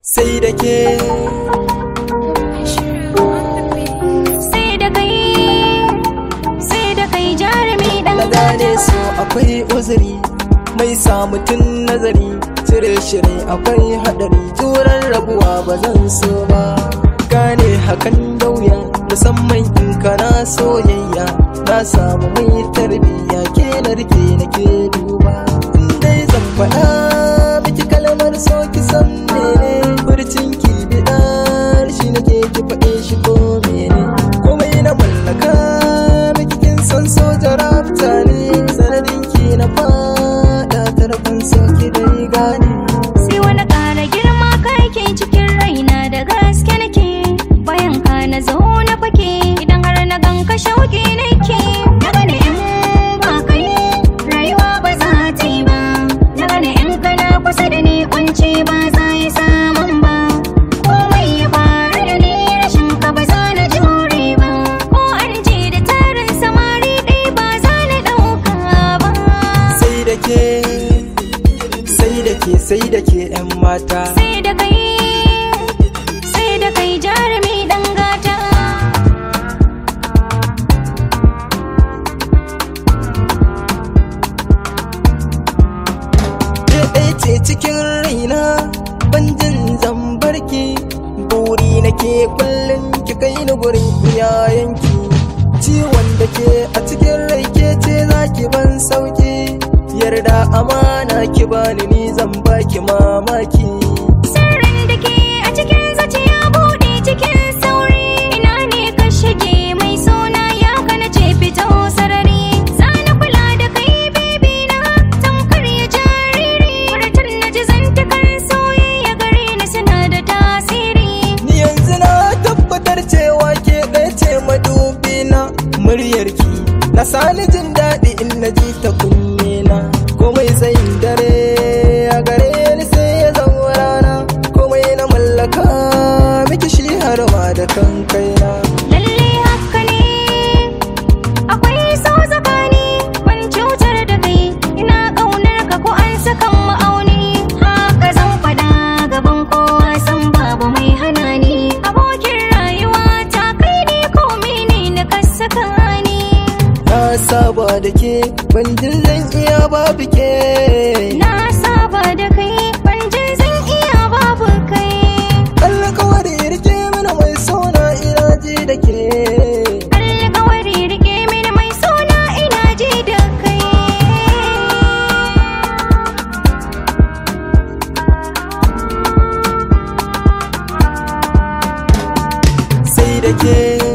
sai da ke sai da kai sai da kai jarumi dan na gane so akwai uzuri mai sa mutum nazari cire shi ne akwai hadari juran rabuwa ba zan so ba gane hakan da wuya musamman in kana soyayya na samu mai tarbiyya ke na rike nake duba in dai zan faɗa miki kalmar so ki san mene furcin ki bidar shi nake ki faɗe shi ko mene komai na mallaka miki kin san so jarabta ne sanadin ki na fada tarkon so ki dai gane sai wani ƙara girma kake cikin raina da gaske nake bayan ka na zo na fake idan har na ganka shauki nake na gane in ba kai rayuwa ba za ta yi ba na gane in kana kusa da ni kunci ba za yi samun ba komai ya faru da ni rashin ka ba za na jure ba ko an ce da tarin samari ɗai ba za na ɗauka ba sai da ke sai da ke sai da ke yan mata sai da kai sai da kai jarumi dan gata ke ɗaya ce cikin raina ban jin zan barki buri nake kullum ki kai ni gurin iyayenki ciwon da ke a cikin rai ke ce za ki ban sauki yarda amana ki bani ni zan baki mamaki sirrin da ke a cikin zuciya buɗe cikin sauri ina ne ka shige mai suna ya kana ce fito sarari sana kula da kai bibi na tamkar ya jariri furtun na ji zantakar soyayya gare ni suna da tasiri ni yanzu na tabbatar cewa ke ɗaya ce madubi na muryarki na sani jin daɗi in na ji ta kunne na komai tsayin dare a gare ni sai ya zama rana komai na mallaka miki shi har ma da kan kaina lalle haka ne akwai so tsakani ban cutar da kai ina ƙaunar ka ko an saka ma'auni haka zan faɗa gaban kowa san babu mai hana ni abokin rayuwa ta kai ne ko mene na ka saka ni na saba da ke ban jin zan iya babu ke na saba da kai ban jin zan iya babu kai alkawari rike mana mai sona ina ji da ke alƙawari rike mini mai suna ina ji da kai sai da ke